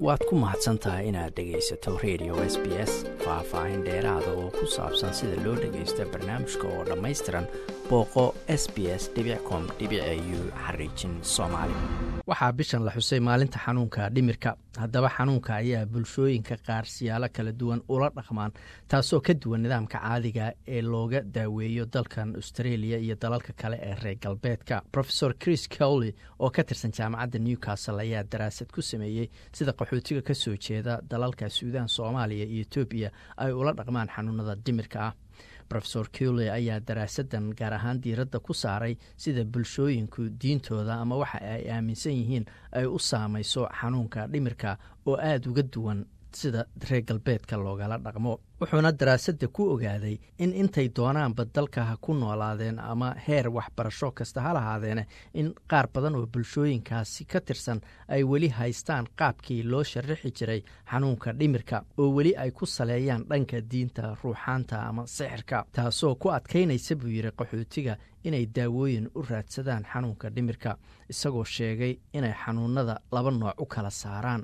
waad ku mahadsan tahay inaad dhegaysato radio s b s faah-faahin dheeraada oo ku saabsan sida loo dhagaysto barnaamijka oo dhammaystiran booqo s b s com u xariijin soomaali waxaa bishan la xusay maalinta xanuunka dhimirka haddaba xanuunka ayaa bulshooyinka qaar siyaalo kala duwan ula dhaqmaan taasoo ka duwan nidaamka caadiga ee looga daaweeyo dalkan australia iyo dalalka kale ee reer galbeedka rofesor chris cowley oo ka tirsan jaamacadda newcastle ayaa daraasad ku sameeyey sida qaxootiga ka soo jeeda dalalka suudaan soomaaliya iyo etoobiya ay ula dhaqmaan xanuunada dhimirka ah rofesor cowley ayaa daraasadan gaar ahaan diiradda ku saaray sida bulshooyinku diintooda ama waxa ay aaminsan yihiin ay u saamayso xanuunka dhimirka oo aada uga duwan sida reer galbeedka loogala dhaqmo wuxuuna daraasadda ku ogaaday in intay doonaanba dalka ha ku noolaadeen ama heer waxbarasho kasta ha lahaadeene in qaar badan oo bulshooyinkaasi ka tirsan ay weli haystaan qaabkii loo sharaxi jiray xanuunka dhimirka oo weli ay ku saleeyaan dhanka diinta ruuxaanta ama sixirka taasoo ku adkaynaysa buu yidhi qaxootiga inay daawooyin u raadsadaan xanuunka dhimirka isagoo sheegay inay xanuunada laba nooc u kala saaraan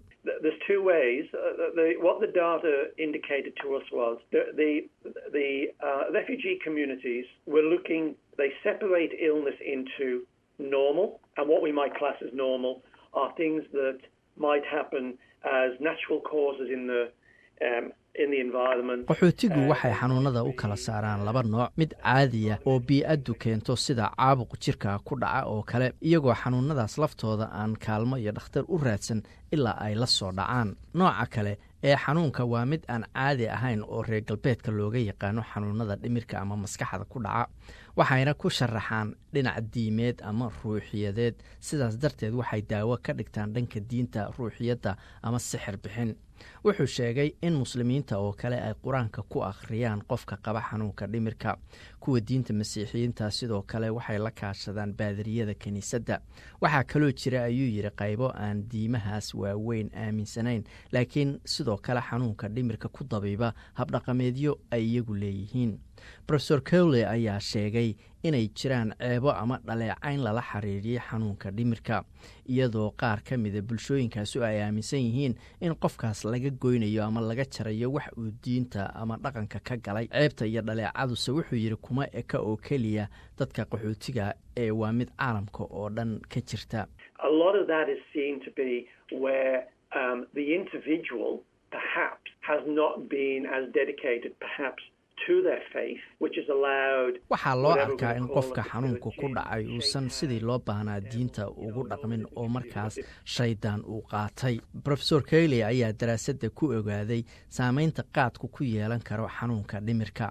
the the the uh, refugee communities were looking. They separate illness into normal and what we might class as normal are things that might happen as natural causes in the um, qaxootigu waxay xanuunada u kala saaraan laba nooc mid caadiya oo bii-addu keento sida caabuq jirka ku dhaca oo kale iyagoo xanuunadaas laftooda aan kaalmo iyo dhakhtar u raadsan ilaa ay la soo dhacaan nooca kale ee xanuunka waa mid aan caadi ahayn oo reer galbeedka looga yaqaano xanuunada dhimirka ama maskaxda ku dhaca waxayna ku sharaxaan dhinac diimeed ama ruuxiyadeed sidaas darteed waxay daawo ka dhigtaan dhanka diinta ruuxiyadda ama sixir bixin wuxuu sheegay in muslimiinta oo kale ay qur-aanka ku akhriyaan qofka qaba xanuunka dhimirka kuwa diinta masiixiyiinta sidoo kale waxay la kaashadaan baadariyada kiniisadda waxaa kaloo jira ayuu yidhi qaybo aan diimahaas waaweyn aaminsanayn laakiin sidoo kale xanuunka dhimirka ku dabiiba habdhaqameedyo ay iyagu leeyihiin rofesor cowley ayaa sheegay inay jiraan ceebo ama dhaleecayn lala xiriiriyey xanuunka dhimirka iyadoo qaar ka mida bulshooyinkaasu ay aaminsan yihiin in qofkaas laga goynayo ama laga jarayo wax uu diinta ama dhaqanka ka galay ceebta iyo dhaleecaduse wuxuu yidhi kuma eka oo keliya dadka qaxootiga ee waa mid caalamka oo dhan ka jirta waxaa loo arkaa in qofka xanuunka ku dhacay uusan sidii loo baahnaa diinta ugu dhaqmin oo markaas shaydaan uu qaatay rofesor kayley ayaa daraasadda ku ogaaday saameynta qaadku ku yeelan karo xanuunka dhimirka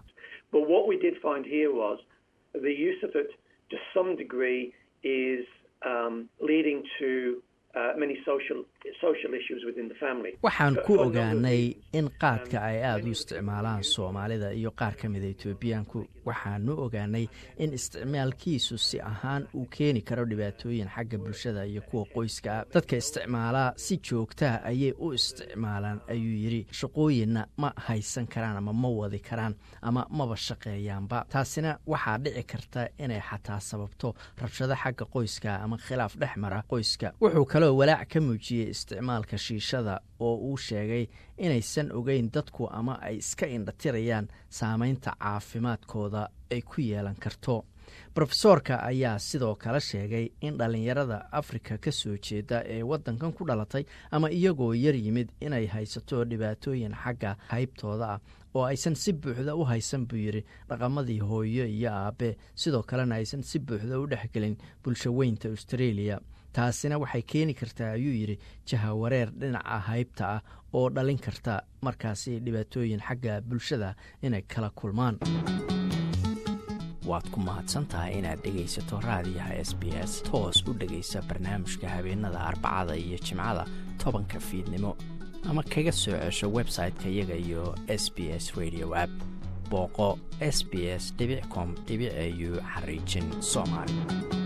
waxaan ku ogaanay in qaadka ay aada u isticmaalaan soomaalida iyo qaar ka mida etoobiyaanku waxaanu ogaanay in isticmaalkiisu si ahaan uu keeni karo dhibaatooyin xagga bulshada iyo kuwa qoyska ah dadka isticmaalaa si joogtaa ayay u isticmaalaan ayuu yidhi shaqooyinna ma haysan karaan ama ma wadi karaan ama maba shaqeeyaanba taasina waxaa dhici karta inay xataa sababto rabshado xagga qoyska ama khilaaf dhex mara qoyska wuxuu kaloo walaac ka muujiyey isticmaalka shiishada oo uu sheegay inaysan ogeyn dadku ama ay iska indhatirayaan saameynta caafimaadkooda ay ku yeelan karto rofesoorka ayaa sidoo kale sheegay in dhallinyarada afrika ka soo jeeda ee waddankan ku dhalatay ama iyagoo yar yimid inay haysato dhibaatooyin xagga haybtooda ah oo aysan si buuxda u haysan buu yidhi dhaqamadii hooyo iyo aabe sidoo kalena aysan si buuxda u dhexgelin bulsho weynta australia taasina waxay keeni kartaa ayuu yidhi jahawareer dhinaca haybta ah oo dhalin karta markaasi dhibaatooyin xagga bulshada inay kala kulmaan waad ku mahadsantahay inaad dhegaysato raadiyaha s b s toos u dhegaysa barnaamijka habeenada arbacada iyo jimcada tobanka fiidnimo ama kaga soo cesho website-ka iyaga iyo s b s radio app booqo s b s com au xariijin soomaali